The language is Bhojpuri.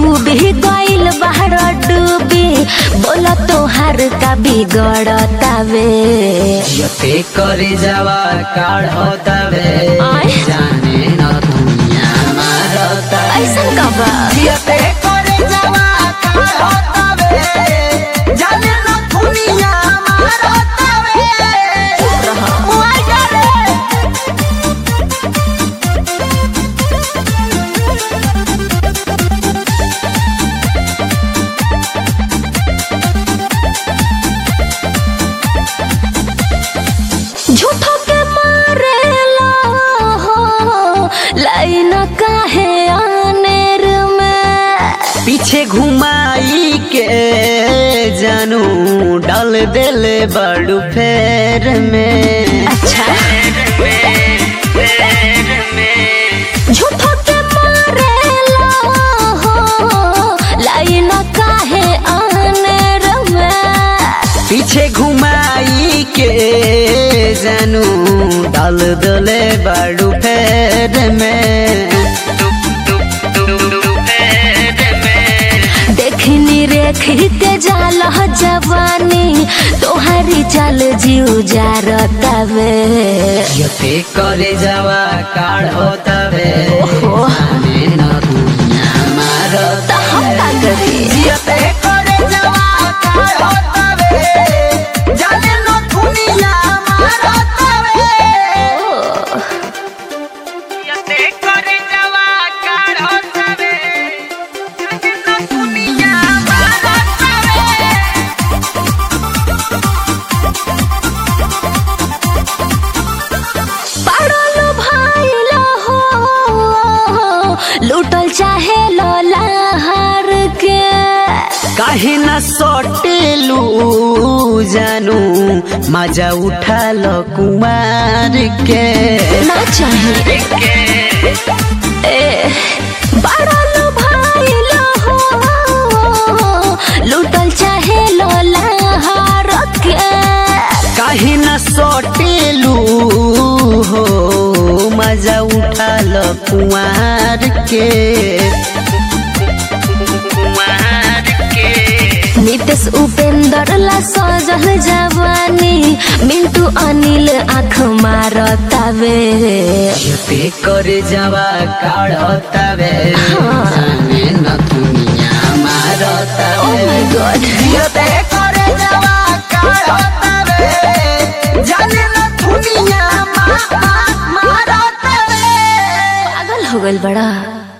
खूबी गइल बाहर डूबी बोला तोहार का बिगड़तावे यते करे जावा काढ़तावे आय। जाने न दुनिया मारता ऐसन का बा यते करे जावा काढ़तावे जाने न दुनिया मारतावे ओए जाने झूठो के मारेला हो लाइन काहे आनेर में पीछे घुमाई के जानू डाल देले बड़ू फेर में अच्छा झूठो के मारेला हो लाइन काहे आनेर में पीछे घुमाई के जानू डाल दले बड़ू फेर में देखनी रेखते जाल जवानी तोहारी चाल जीव जारतावे यते करे जावा काढ़ो तबे ओहो। जाने न दुनिया मारत त हम का करी यते करे जावा काढ़ो तबे जाने न दुनिया मारत यते करे जावा काढ़ो तबे जाने न दुनिया मारत पड़ल भाईल हो लूटल चाहे लहर के काहे न सटेलू जानू मजा उठा लो कुमार के ना चाहे ए पड़ल भाईल हो लूटल चाहे लहर के काहे न सटेलू हो मजा उठा लो कुमार के कुमार के नितेश उपेंद्र ला सजल जवानी मिंटू अनिल आँख मारतावे यते करे जावा काढ़तावे हाँ। जाने न दुनिया मारतावे Oh my God. यते